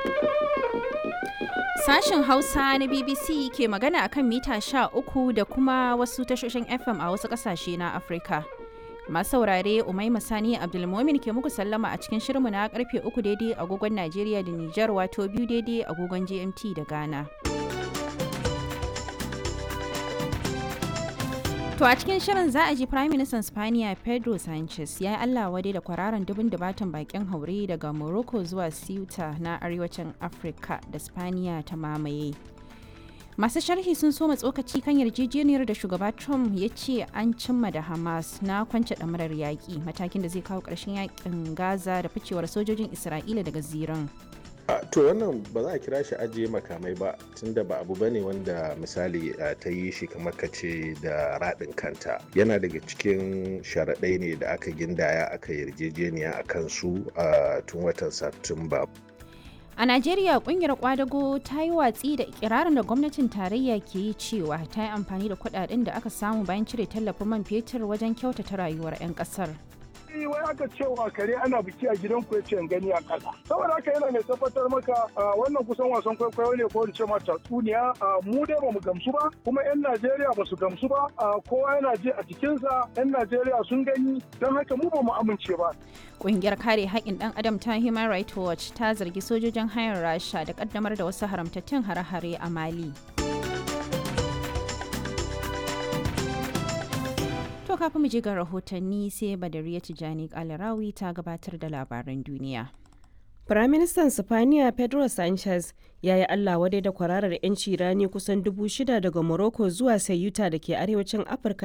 Sashen Hausa na BBC ke magana akan mita 13 da kuma wasu tashoshin FM a wasu ƙasashe na Afirka. Masu saurare Umaima Sani Abdulmomin ke muku sallama a cikin shirinmu na karfe 3 daidai agogon Najeriya da Nijar wato biyu daidai agogon GMT da Ghana. To a cikin shirin za a ji Prime Minister Spaniya Pedro Sanchez ya yi Allah wade da kwararan dubin dubatan bakin haure daga Morocco zuwa Ceuta na arewacin Afirka da Spaniya ta mamaye. Masu sharhi sun soma tsokaci kan yarjejeniyar da shugaba Trump ya ce an cimma da Hamas na kwance ɗamarar yaƙi matakin da zai kawo ƙarshen yaƙin Gaza da ficewar sojojin Isra'ila daga ziran. to wannan ba za a kira shi ajiye makamai ba tunda ba abu bane wanda misali ta yi shi kamar ka ce da raɗin kanta yana daga cikin sharaɗai ne da aka gindaya aka yarjejeniya a kansu a tun watan satumba A Najeriya kungiyar kwadago ta yi watsi da ikirarin da gwamnatin tarayya ke yi cewa ta yi amfani da kudaden da aka samu bayan cire tallafin man fetur wajen kyautata rayuwar 'yan kasar. wai aka cewa kare ana biki a gidan ku yace gani a kasa saboda haka yana mai tabbatar maka wannan kusan wasan kwaikwayo ne ko in ce ma tatsuniya mu dai bamu gamsu ba kuma yan Najeriya ba su gamsu ba kowa yana ji a jikinsa yan Najeriya sun gani don haka mu bamu amince ba Ƙungiyar kare haƙƙin ɗan adam ta Human Rights Watch ta zargi sojojin hayar Rasha da ƙaddamar da wasu haramtattun hare-hare a Mali. To kafin mu je ga rahotanni sai Badariya Tijani Kalarawi ta gabatar da labaran duniya. Firaministan Sifaniya Pedro Sanchez ya yi Allah wadai da kwararar 'yanci rani kusan dubu shida daga Morocco zuwa Sayuta da ke arewacin Afirka